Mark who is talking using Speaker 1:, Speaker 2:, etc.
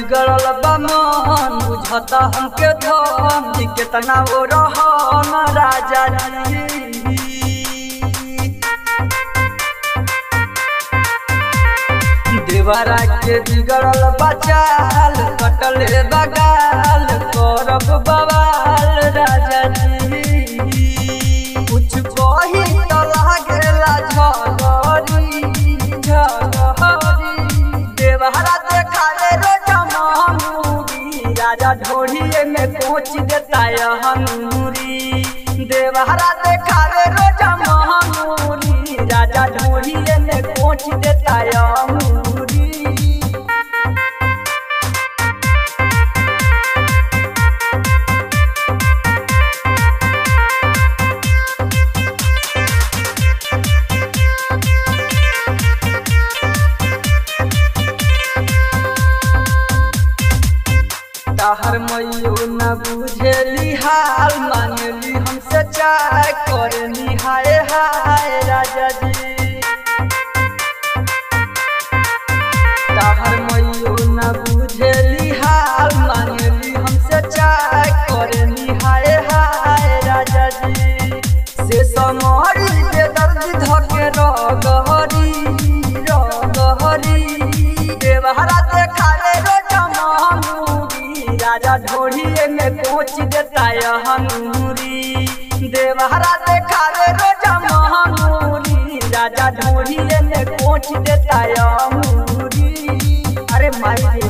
Speaker 1: बिगड़ल बा मन बुझता हमके धन जी केतना वो रहन राजा जी देवरा के बिगड़ल बचाल कटले बगाल करब बवाल राजा जी कुछ कही तो लागेला झगरी झगरी देवरा देखावे रोज मामूरी राजा ढोढ़िए में पहुँच देता हनूरी देवरा देखावे रोज मामूरी राजा ढोढ़िए में पहुँच देता हनूरी तहर मैयो न बुझेली हाल मांगली हमसे चाय करनी हाय हाय राजा जी तहर मैयो न बुझेली हाल मांगली हमसे चाय करनी हाय हाय राजा जी से समरी जे दर्द धके रगहरी रगहरी देवहरा देखावे रोज मामूरी राजा ढोढ़िए में पहुँच देता हनूरी देवहरा देखावे रोज मामूरी राजा ढोढ़िए में पहुँच देता हनूरी अरे माई रे